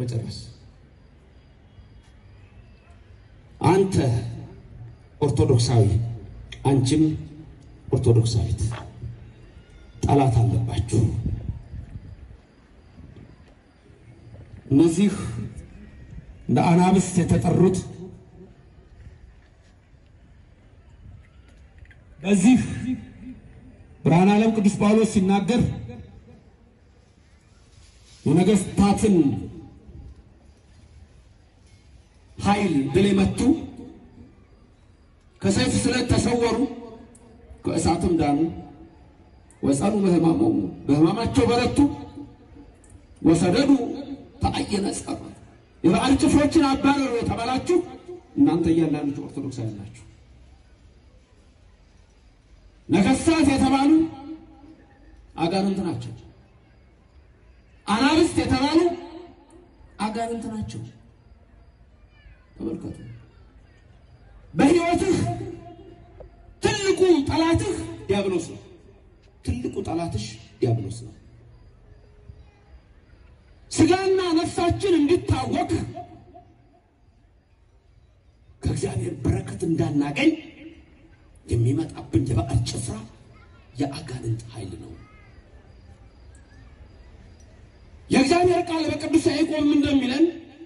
ለመጨረስ አንተ ኦርቶዶክሳዊ፣ አንቺም ኦርቶዶክሳዊት ጠላት አለባችሁ። እነዚህ እንደ አናብስት የተጠሩት በዚህ ብርሃነ ዓለም ቅዱስ ጳውሎስ ሲናገር የነገስታትን ኃይል ድል የመቱ ከሰይፍ ስለት ተሰወሩ፣ ከእሳትም ዳኑ። ወጸኑ በሕማሞሙ በሕማማቸው በረቱ። ወሰደዱ ተአየነ ጸሩ የበዓል ጭፍሮችን አባረሩ የተባላችሁ እናንተ እያንዳንዳችሁ ኦርቶዶክሳውያን ናችሁ። ነገሥታት የተባሉ አጋንንት ናቸው። አናብስት የተባሉ አጋንንት ናቸው። ተመልከቱ። በሕይወትህ ትልቁ ጠላትህ ዲያብሎስ ነው። ትልቁ ጠላትሽ ዲያብሎስ ነው። ስጋና ነፍሳችን እንዲታወቅ ከእግዚአብሔር በረከት እንዳናገኝ የሚመጣብን የበዓል ጭፍራ የአጋንንት ኃይል ነው። የእግዚአብሔር ቃል በቅዱስ ያዕቆብ እንደሚለን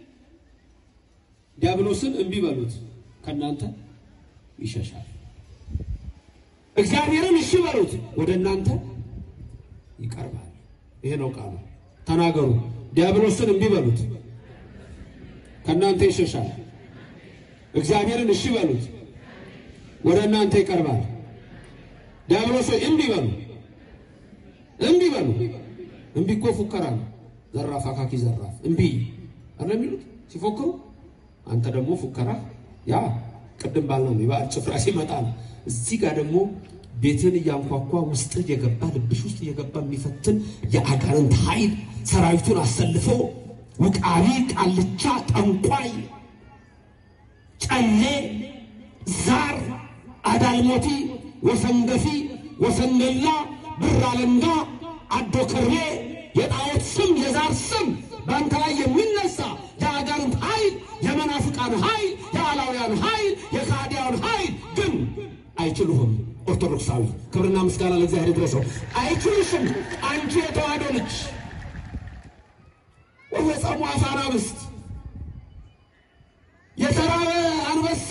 ዲያብሎስን እምቢ በሉት ከእናንተ ይሸሻል። እግዚአብሔርን እሺ በሉት ወደ እናንተ ይቀርባል። ይሄ ነው ቃሉ። ተናገሩ። ዲያብሎስን እምቢ በሉት ከእናንተ ይሸሻል። እግዚአብሔርን እሺ በሉት ወደ እናንተ ይቀርባል። ዲያብሎስ ሆይ እምቢ በሉ፣ እምቢ በሉ። እምቢ እኮ ፉከራ ነው። ዘራፍ አካኪ ዘራፍ እምቢ አለ የሚሉት ሲፎክሩ፣ አንተ ደግሞ ፉከራ ያ ቅድም ባልነው የበዓል ጭፍራ ሲመጣ ነው። እዚህ ጋር ደግሞ ቤትን እያንኳኳ ውስጥ እየገባ ልብሽ ውስጥ እየገባ የሚፈትን የአጋንንት ኃይል ሰራዊቱን አሰልፎ ውቃቢ፣ ቃልቻ፣ ጠንቋይ፣ ጨሌ፣ ዛር፣ አዳልሞቲ፣ ወሰንገፊ፣ ወሰንገላ፣ ብር አለንጋ፣ አዶ ከሬ፣ የጣዖት ስም፣ የዛር ስም በአንተ ላይ የሚነሳ የአጋንንት ኃይል፣ የመናፍቃን ኃይል፣ የአላውያን ኃይል፣ የካዲያን ኃይል ግን አይችሉህም። ኦርቶዶክሳዊ ክብርና ምስጋና ለእግዚአብሔር ይድረሰው። አይችሉሽም። አንቺ የተዋህዶ ልጅ ወፈጸሙ አፈ አናብስት የተራበ አንበሳ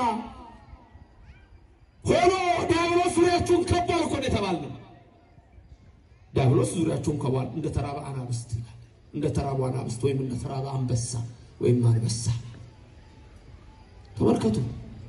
ሆኖ ዲያብሎስ ዙሪያችሁን ከቧል እኮ ነው የተባልነው። ዲያብሎስ ዙሪያችሁን ከቧል እንደ ተራበ አናብስት ይላል። እንደ ተራቡ አናብስት ወይም እንደ ተራበ አንበሳ ወይም አንበሳ ተመልከቱ።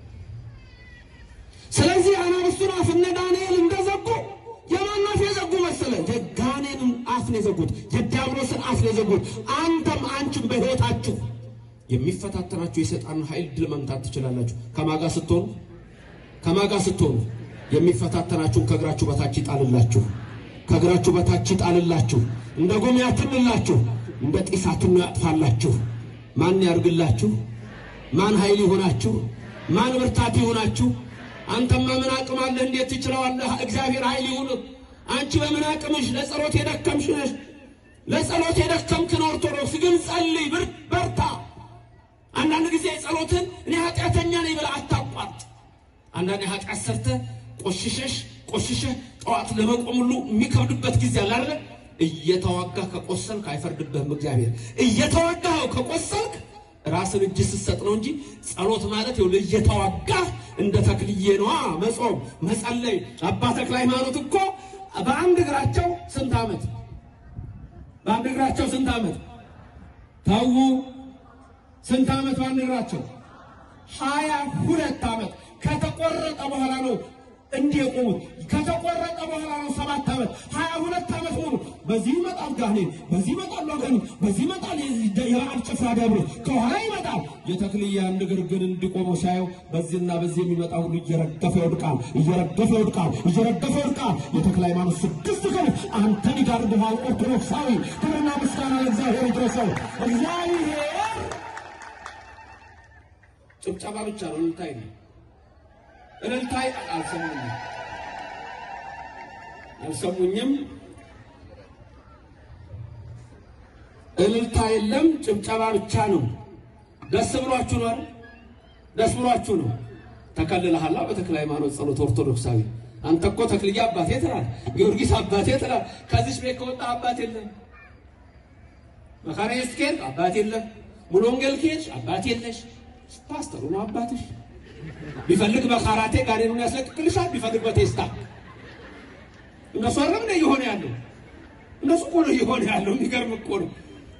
ስለዚህ አናብስቱን አፍ እነ ዳንኤል እንደዘጉ የማን አፍ የዘጉ መሰለ? የጋኔንን አፍ ነው የዘጉት። የዲያብሎስን አፍ ነው የዘጉት። አንተም አንቺም በሕይወታችሁ የሚፈታተናችሁ የሰይጣን ኃይል ድል መምታት ትችላላችሁ። ከማጋ ስትሆኑ ከማጋ ስትሆኑ የሚፈታተናችሁን ከእግራችሁ በታች ይጣልላችሁ፣ ከእግራችሁ በታች ይጣልላችሁ፣ እንደ ጉም ያትንላችሁ፣ እንደ ጢስ አትኖ ያጥፋላችሁ። ማን ያርግላችሁ? ማን ኃይል ይሆናችሁ? ማን ብርታት ይሆናችሁ? አንተማ ምን አቅም አለህ? እንዴት ትችለዋለህ? እግዚአብሔር ኃይል ይሁን። አንቺ በምን አቅምሽ ለጸሎት የደከምሽ ነሽ። ለጸሎት የደከምክን ኦርቶዶክስ ግን ጸልይ፣ ብር በርታ። አንዳንድ ጊዜ ጸሎትን እኔ ኃጢአተኛ ነኝ ብለህ አታቋርጥ። አንዳንድ ኃጢአት ሰርተህ ቆሽሸሽ ቆሽሸህ ጠዋት ለመቆም ሁሉ የሚከብድበት ጊዜ አለ አይደለ? እየተዋጋህ ከቆሰልክ አይፈርድብህም እግዚአብሔር። እየተዋጋህ ከቆሰልክ ራስን እጅ ስትሰጥ ነው እንጂ ጸሎት ማለት ይኸውልህ እየተዋጋህ እንደ ተክልዬ ነዋ መጾም መጸለይ። አባ ተክለ ሃይማኖት እኮ በአንድ እግራቸው ስንት ዓመት በአንድ እግራቸው ስንት ዓመት ተዉ፣ ስንት ዓመት በአንድ እግራቸው ሀያ ሁለት ዓመት ከተቆረጠ በኋላ ነው እንዲህ የቆሙት። ከተቆረጠ በኋላ ነው ሰባት ዓመት ሀያ ሁለት ዓመት ሆኑ። በዚህ ይመጣል ጋኔን፣ በዚህ ይመጣል አጋንንት፣ በዚህ ይመጣል የበዓል ጭፍራ ዲያብሎስ፣ ከኋላ ይመጣል። የተክልዬ አንድ እግር ግን እንዲቆመው ሲያየው በዚህና በዚህ የሚመጣ ሁሉ እየረገፈ ይወድቃል፣ እየረገፈ ይወድቃል፣ እየረገፈ ይወድቃል። የተክለ ሃይማኖት ስድስት ቀን አንተን ይጋርድሃል። ኦርቶዶክሳዊ ክብርና ምስጋና ለእግዚአብሔር ይድረሰው። እግዚአብሔር ጭብጨባ ብቻ ነው እንታይ ነው እልልታይ አልሰሙኝም አልሰሙኝም። እልልታ የለም፣ ጭብጨባ ብቻ ነው። ደስ ብሏችሁ ነው አይደል? ደስ ብሏችሁ ነው። ተከልለሃላ በተክለ ሃይማኖት ጸሎት ኦርቶዶክሳዊ አንተ እኮ ተክልዬ አባቴ ትላል፣ ጊዮርጊስ አባቴ ትላል። ከዚች ቤት ከወጣ አባት የለም። መካነ ኢየሱስ ከሄድክ አባት የለም። ሙሉ ወንጌል ከሄድሽ አባት የለሽ። ፓስተሩ ነው አባትሽ። ቢፈልግ በካራቴ ጋኔኑን ያስለቅቅልሻል፣ ቢፈልግ በቴስታ እነሱ አረም ነው እየሆነ ያለው እነሱ እኮ ነው እየሆነ ያለው። የሚገርም እኮ ነው።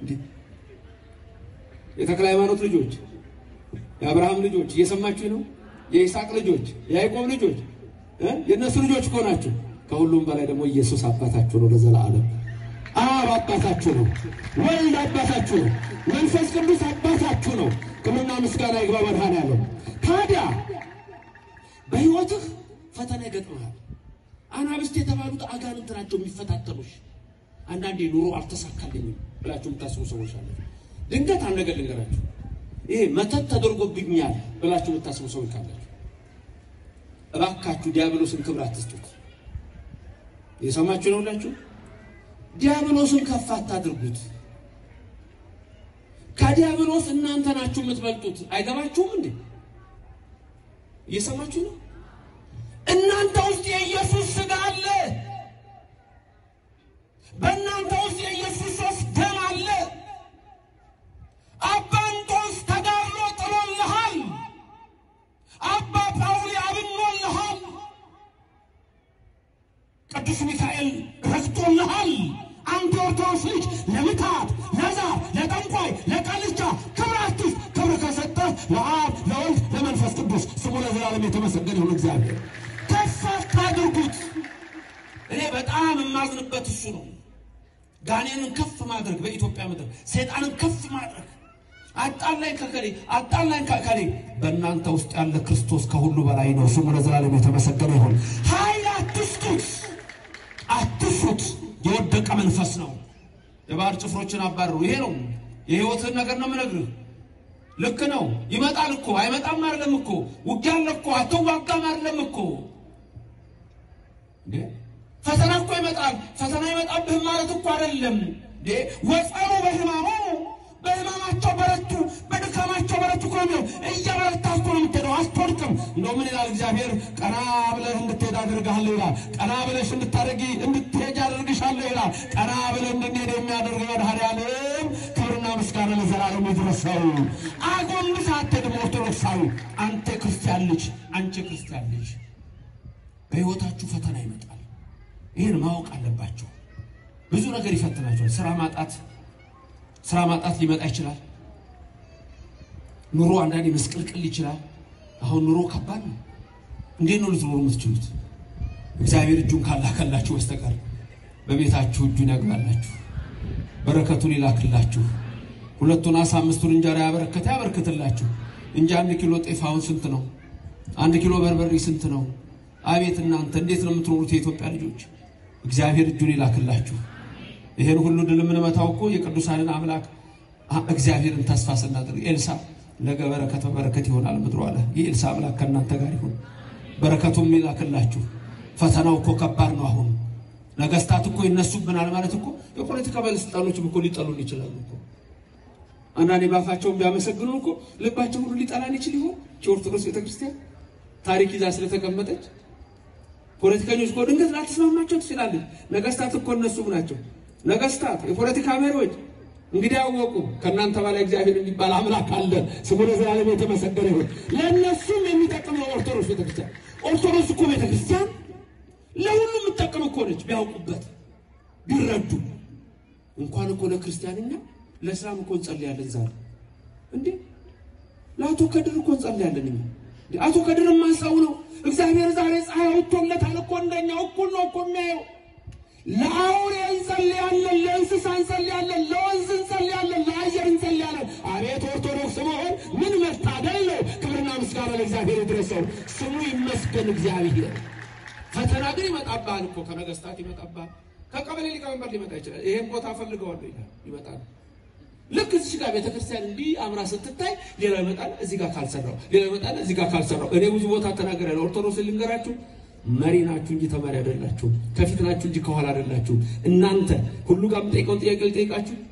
የተክለ ሃይማኖት ልጆች፣ የአብርሃም ልጆች እየሰማችሁ ነው። የይስሐቅ ልጆች፣ የያዕቆብ ልጆች የእነሱ ልጆች እኮ ናቸው። ከሁሉም በላይ ደግሞ ኢየሱስ አባታችሁ ነው ለዘላለም። አብ አባታችሁ ነው። ወልድ አባታችሁ ነው። መንፈስ ቅዱስ አባታችሁ ነው። ክብርና ምስጋና ይግባ መድኃኔዓለም። ታዲያ በሕይወትህ ፈተና ይገጥመሃል። አናብስት የተባሉት አጋንንት ናቸው የሚፈታተኑሽ። አንዳንዴ ኑሮ አልተሳካልኝም ብላችሁ የምታስቡ ሰዎች አለ። ድንገት አንድ ነገር ልንገራችሁ። ይሄ መተት ተደርጎብኛል ብላችሁ የምታስቡ ሰዎች ካላችሁ እባካችሁ ዲያብሎስን ክብር አትስጡት። የሰማችሁ ነው ሁላችሁ። ዲያብሎስን ከፍ አታድርጉት። ከዲያብሎስ እናንተ ናችሁ የምትበልጡት። አይገባችሁም እንዴ? እየሰማችሁ ነው። እናንተ ውስጥ የኢየሱስ ሥጋ አለ። በእናንተ ውስጥ የኢየሱስ ሶስት ደም አለ። አባ እንጦንስ ተጋድሎ ጥሎልሃል። አባ ጳውሊ አብኖልሃል። ቅዱስ ሚካኤል ረግጦልሃል። አንተ ኦርቶዶክስ ልጅ ለምታት፣ ለዛር፣ ለጠንቋይ፣ ለቃልቻ ክብር አትስጥ። ክብር ከሰጠህ ለአብ ለወልድ ለመንፈስ ቅዱስ ስሙ ለዘላለም የተመሰገነ ይሁን። እግዚአብሔር ከፍ አታድርጉት። እኔ በጣም የማዝንበት እሱ ነው። ጋኔንን ከፍ ማድረግ በኢትዮጵያ ምድር ሰይጣንን ከፍ ማድረግ አጣላኝ ከከሌ አጣላኝ ከከሌ። በእናንተ ውስጥ ያለ ክርስቶስ ከሁሉ በላይ ነው። ስሙ ለዘላለም የተመሰገነ ይሁን። ኃይል አትስጡት፣ አትፍሩት። የወደቀ መንፈስ ነው። የባህር ጭፍሮችን አባረሩ። ይሄ ነው የህይወትን ነገር ነው የምነግርህ። ልክ ነው። ይመጣል እኮ አይመጣም አይደለም እኮ ውጊያ አለ እኮ አትዋጋም አይደለም እኮ እንዴ ፈተና እኮ ይመጣል። ፈተና ይመጣብህም ማለት እኮ አይደለም እንዴ ወጸሩ በህማሙ በህማማቸው በረቱ፣ በድካማቸው በረቱ እኮ ነው። እያበረታ እኮ ነው የምትሄደው፣ አትወድቅም። እንደው ምን ይላል እግዚአብሔር? ቀና ብለህ እንድትሄድ አድርግሃለሁ ይላል። ቀና ብለሽ እንድታደርጊ እንድትሄጅ አድርግሻለሁ ይላል። ቀና ብለህ እንድንሄድ የሚያደርግ መድኃኔዓለም ክብርና ምስጋና ለዘላለም ይድረሰው። አጎንብሰህ አትሄድም ኦርቶዶክሳዊ። አንተ ክርስቲያን ልጅ፣ አንቺ ክርስቲያን ልጅ፣ በሕይወታችሁ ፈተና ይመጣል። ይህን ማወቅ አለባቸው። ብዙ ነገር ይፈትናቸዋል። ስራ ማጣት ስራ ማጣት ሊመጣ ይችላል። ኑሮ አንዳንዴ መስቀልቅል ይችላል። አሁን ኑሮ ከባድ ነው። እንዴት ነው ልትኖሩ የምትችሉት? እግዚአብሔር እጁን ካላከላችሁ በስተቀር በቤታችሁ እጁን ያግባላችሁ፣ በረከቱን ይላክላችሁ። ሁለቱን አሳ አምስቱን እንጀራ ያበረከተ ያበርክትላችሁ እንጂ አንድ ኪሎ ጤፍ አሁን ስንት ነው? አንድ ኪሎ በርበሬ ስንት ነው? አቤት እናንተ እንዴት ነው የምትኖሩት የኢትዮጵያ ልጆች? እግዚአብሔር እጁን ይላክላችሁ። ይሄን ሁሉ ድል የምንመታው እኮ የቅዱሳንን አምላክ እግዚአብሔርን ተስፋ ስናደርግ ኤልሳ ነገ በረከት በበረከት ይሆናል ምድሮ አለ። የኤልሳ አምላክ ከእናንተ ጋር ይሁን፣ በረከቱም ይላክላችሁ። ፈተናው እኮ ከባድ ነው። አሁን ነገስታት እኮ ይነሱብናል ማለት እኮ የፖለቲካ ባለስልጣኖችም እኮ ሊጠሉን ይችላሉ እኮ አንዳንዴ ባፋቸውን ቢያመሰግኑ እኮ ልባቸው ሁሉ ሊጠላን ይችል ይሆን? የኦርቶዶክስ ቤተክርስቲያን ታሪክ ይዛ ስለተቀመጠች ፖለቲከኞች እኮ ድንገት ላትስማማቸው ትችላለች። ነገስታት እኮ እነሱም ናቸው። ነገስታት፣ የፖለቲካ መሪዎች እንግዲህ ያወቁ ከእናንተ በላይ እግዚአብሔር የሚባል አምላክ አለ። ስሙ ለዘላለም የተመሰገነ ይሁን። ለእነሱም የሚጠቅም ነው ኦርቶዶክስ ቤተክርስቲያን። ኦርቶዶክስ እኮ ቤተክርስቲያን ለሁሉም የምትጠቅም እኮ ነች። ቢያውቁበት ቢረዱ እንኳን እኮ ለክርስቲያንኛ ለእስላም እኮ እንጸልያለን። ዛሬ እንዴ ለአቶ ከድር እኮ እንጸልያለን እኛ አቶ ከድር ማሳው ነው። እግዚአብሔር ዛሬ ፀሐይ ወጥቶለታል እኮ እንደኛ እኩል ነው እኮ የሚያየው። ለአውሬ እንጸልያለን፣ ለእንስሳ እንጸልያለን፣ ለወንዝ እንጸልያለን፣ ለአየር እንጸልያለን። አቤት ኦርቶዶክስ መሆን ምን መታደል ነው! ክብርና ምስጋና ለእግዚአብሔር ይድረሰው። ስሙ ይመስገን እግዚአብሔር። ፈተና ግን ይመጣብሃል እኮ ከነገስታት ይመጣብሃል። ከቀበሌ ሊቀመንበር ሊመጣ ይችላል። ይሄን ቦታ ፈልገዋለሁ ይላል፣ ይመጣል። ልክ እዚህ ጋር ቤተክርስቲያን እንዲህ አምራ ስትታይ ሌላ ይመጣል፣ እዚህ ጋር ካልሰራው ሌላ ይመጣል፣ እዚህ ጋር ካልሰራው። እኔ ብዙ ቦታ ተናገራለሁ። ኦርቶዶክስ ልንገራችሁ፣ መሪ ናችሁ እንጂ ተማሪ አይደላችሁም። ከፊት ናችሁ እንጂ ከኋላ አይደላችሁም። እናንተ ሁሉ ጋር የምጠይቀውን ጥያቄ ልጠይቃችሁ።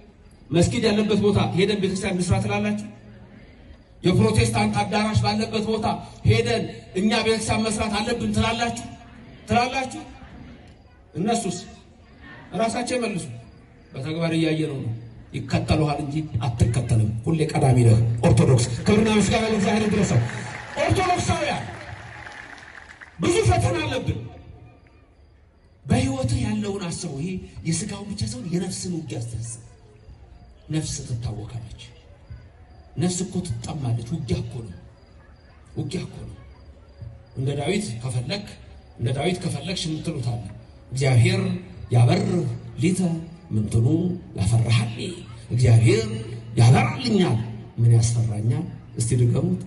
መስጊድ ያለበት ቦታ ሄደን ቤተክርስቲያን እንስራ ትላላችሁ? የፕሮቴስታንት አዳራሽ ባለበት ቦታ ሄደን እኛ ቤተክርስቲያን መስራት አለብን ትላላችሁ ትላላችሁ? እነሱስ ራሳቸው ይመልሱ። በተግባር እያየ ነው ነው ይከተሉሃል እንጂ አትከተልም። ሁሌ ቀዳሚ ነህ። ኦርቶዶክስ ክብርና ምስጋና ለእግዚአብሔር ይድረሰው። ኦርቶዶክሳውያን ብዙ ፈተና አለብን። በህይወትህ ያለውን አስበው። ይሄ የስጋውን ብቻ ሳይሆን የነፍስን ውጊያ አስተሳሰብ። ነፍስ ትታወካለች። ነፍስ እኮ ትጠማለች። ውጊያ እኮ ነው። ውጊያ እኮ ነው። እንደ ዳዊት ከፈለክ እንደ ዳዊት ከፈለግሽ የምትሉት አለ እግዚአብሔር ያበርህ ሊተ ምንትኑ ያፈራሃል። እግዚአብሔር ያበራልኛል፣ ምን ያስፈራኛል? እስቲ ድገሙት።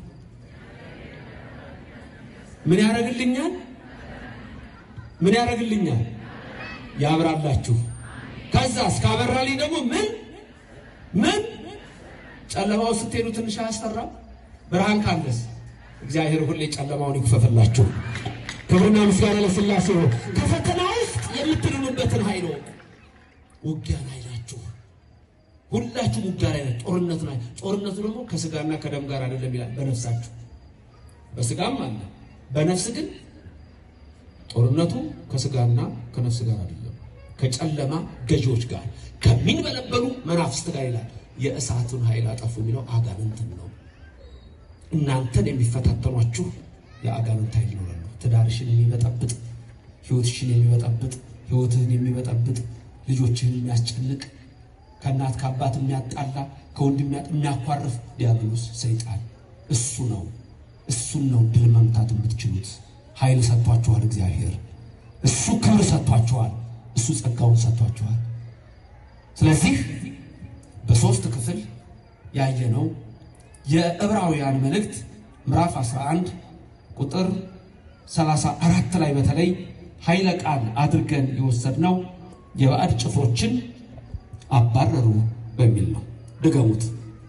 ምን ያደርግልኛል? ምን ያደርግልኛል? ያብራላችሁ። ከዛ እስካበራልኝ ደግሞ ምን ምን ጨለማው ስትሄዱ ትንሽ አያስፈራም? ብርሃን ካለስ እግዚአብሔር ሁሌ ጨለማውን ይክፈፍላችሁ። ክብርና ምስጋና ለሥላሴ ይሁን። ከፈተና ውስጥ የምትድኑበትን ኃይል ወቁ። ውጊያ ላይ ናችሁ። ሁላችሁም ውጊያ ላይ ናችሁ። ጦርነት ላይ ጦርነቱ ደግሞ ከስጋና ከደም ጋር አይደለም ይላል፣ በነፍሳችሁ በስጋም አለ። በነፍስ ግን ጦርነቱ ከስጋና ከነፍስ ጋር አይደለም፣ ከጨለማ ገዢዎች ጋር ከሚንበለበሉ መናፍስት ጋር ይላል። የእሳቱን ኃይል አጠፉ የሚለው አጋንንትን ነው። እናንተን የሚፈታተኗችሁ የአጋንንት ኃይል ነው። ትዳርሽን የሚበጠብጥ ህይወትሽን የሚበጠብጥ ህይወትህን የሚበጠብጥ ልጆችህን የሚያስጨንቅ ከእናት ከአባት የሚያጣላ ከወንድም የሚያኳርፍ ዲያብሎስ ሰይጣን እሱ ነው። እሱን ነው ድል መምታት የምትችሉት። ኃይል ሰጥቷችኋል እግዚአብሔር። እሱ ክብር ሰጥቷችኋል። እሱ ጸጋውን ሰጥቷችኋል። ስለዚህ በሶስት ክፍል ያየነው የዕብራውያን መልእክት ምዕራፍ 11 ቁጥር 34 ላይ በተለይ ኃይለ ቃል አድርገን የወሰድነው የባዕድ ጭፍሮችን አባረሩ በሚል ነው። ድገሙት።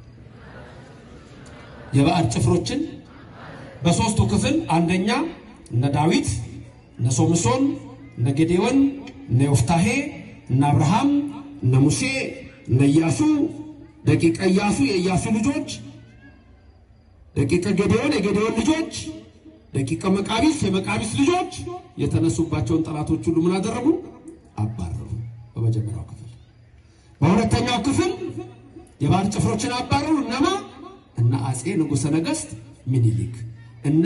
የባዕድ ጭፍሮችን በሶስቱ ክፍል አንደኛ እነ ዳዊት፣ እነ ሶምሶን፣ እነ ጌዴዎን፣ እነ ዮፍታሄ፣ እነ አብርሃም፣ እነ ሙሴ፣ እነ ኢያሱ፣ ደቂቀ ኢያሱ የኢያሱ ልጆች፣ ደቂቀ ጌዴዎን የጌዴዎን ልጆች፣ ደቂቀ መቃቢስ የመቃቢስ ልጆች የተነሱባቸውን ጠላቶች ሁሉ ምን አደረጉ? አባረሩ። በመጀመሪያው ክፍል። በሁለተኛው ክፍል የባዕድ ጭፍሮችን አባረሩ። እነማ? እነ አፄ ንጉሠ ነገሥት ምኒልክ፣ እነ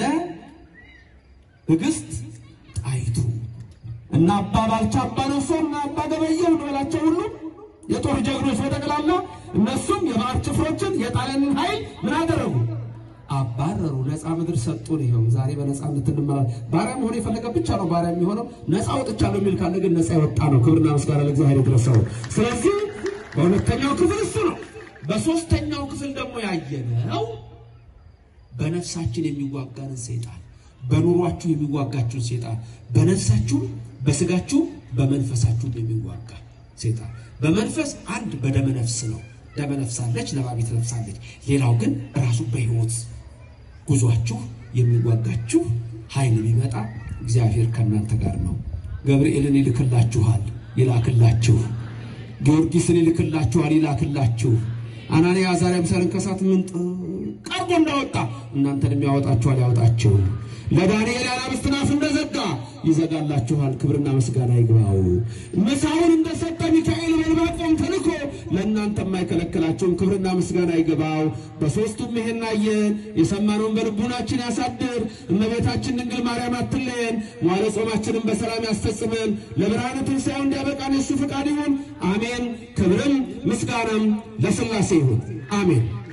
ንግሥት ጣይቱ፣ እነ አባ ባልቻ፣ አባ ነሶ፣ እነ አባ ገበየሁ እንበላቸው ሁሉ የጦር ጀግኖች በጠቅላላ እነሱም የባዕድ ጭፍሮችን የጣሊያንን ኃይል ምን አደረጉ? አባረሩ። ነፃ ምድር ሰጡን። ይኸው ዛሬ በነፃነት እንመራለን። ባሪያ መሆን የፈለገ ብቻ ነው ባሪያ የሚሆነው። ነፃ ወጥቻለሁ የሚል ካለ ግን ነፃ የወጣ ነው። ክብርና ምስጋና ለእግዚአብሔር ይድረሰው። ስለዚህ በሁለተኛው ክፍል እሱ ነው። በሶስተኛው ክፍል ደግሞ ያየነው በነፍሳችን የሚዋጋንን ሰይጣን፣ በኑሯችሁ የሚዋጋችሁን ሰይጣን፣ በነፍሳችሁ፣ በስጋችሁ፣ በመንፈሳችሁ የሚዋጋ ሰይጣን። በመንፈስ አንድ በደመ ነፍስ ነው። ደመ ነፍስ አለች፣ ነባቢት ነፍስ አለች። ሌላው ግን ራሱ በሕይወት ጉዟችሁ የሚዋጋችሁ ኃይል ቢመጣ እግዚአብሔር ከእናንተ ጋር ነው። ገብርኤልን ይልክላችኋል፣ ይላክላችሁ። ጊዮርጊስን ይልክላችኋል፣ ይላክላችሁ። አናንያ አዛርያ ምሳሌን ከእሳት ምንጥ ቀርቦ እንዳወጣ እናንተንም ያወጣችኋል፣ ያወጣችሁ። ለዳንኤል የአናብስትን አፍ እንደዘጋ ይዘጋላችኋል። ክብርና ምስጋና ይግባው። ምሳውን እንደሰጠ ሚካኤል በዕንባቆም ተልኮ ለእናንተ የማይከለክላቸውን ክብርና ምስጋና ይግባው። በሦስቱም ይሄን አየን። የሰማነውን በልቡናችን ያሳድር። እመቤታችን ድንግል ማርያም አትለየን። መዋዕለ ጾማችንን በሰላም ያስፈጽመን። ለብርሃነ ትንሣኤው እንዲያበቃን የእሱ ፈቃድ ይሁን። አሜን። ክብርም ምስጋናም ለሥላሴ ይሁን። አሜን።